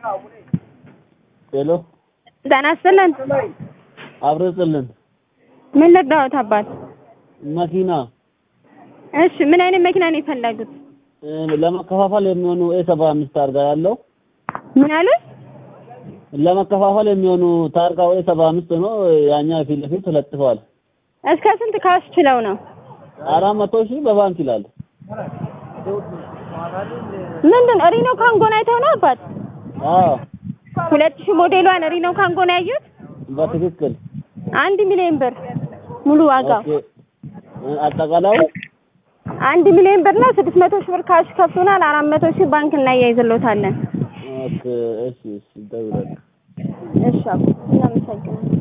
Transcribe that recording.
ሄሎ ጤና ይስጥልን። አብረጽልን ምን ልርዳዎት አባት? መኪና እሺ ምን አይነት መኪና ነው የፈለጉት? እ፣ ለመከፋፈል የሚሆኑ ኤ ሰባ አምስት ታርጋ ያለው ምን አሉት? ለመከፋፈል የሚሆኑ ታርጋው ኤ ሰባ አምስት ነው። ያኛ ፊት ለፊት ተለጥፈዋል። እስከ ስንት ካሽ ችለው ነው? አራት መቶ ሺህ በባንክ ይላል። ምንድን ሪኖ ካንጎን አይተው ነው አባት? አዎ ሁለት ሺህ ሞዴሏን ሪኖ ካንጎን ያዩት? በትክክል አንድ ሚሊዮን ብር ሙሉ ዋጋው ኦኬ። እ፣ አጠቃላይ አንድ ሚሊዮን ብር ነው። ስድስት መቶ ሺህ ብር ካሽ ከፍቶናል። አራት መቶ ሺህ ባንክ እናያይዝሎታለን። ኦኬ። እሺ፣ እሺ፣ ደውላለሁ። እሺ አባት እናመሰግናለን።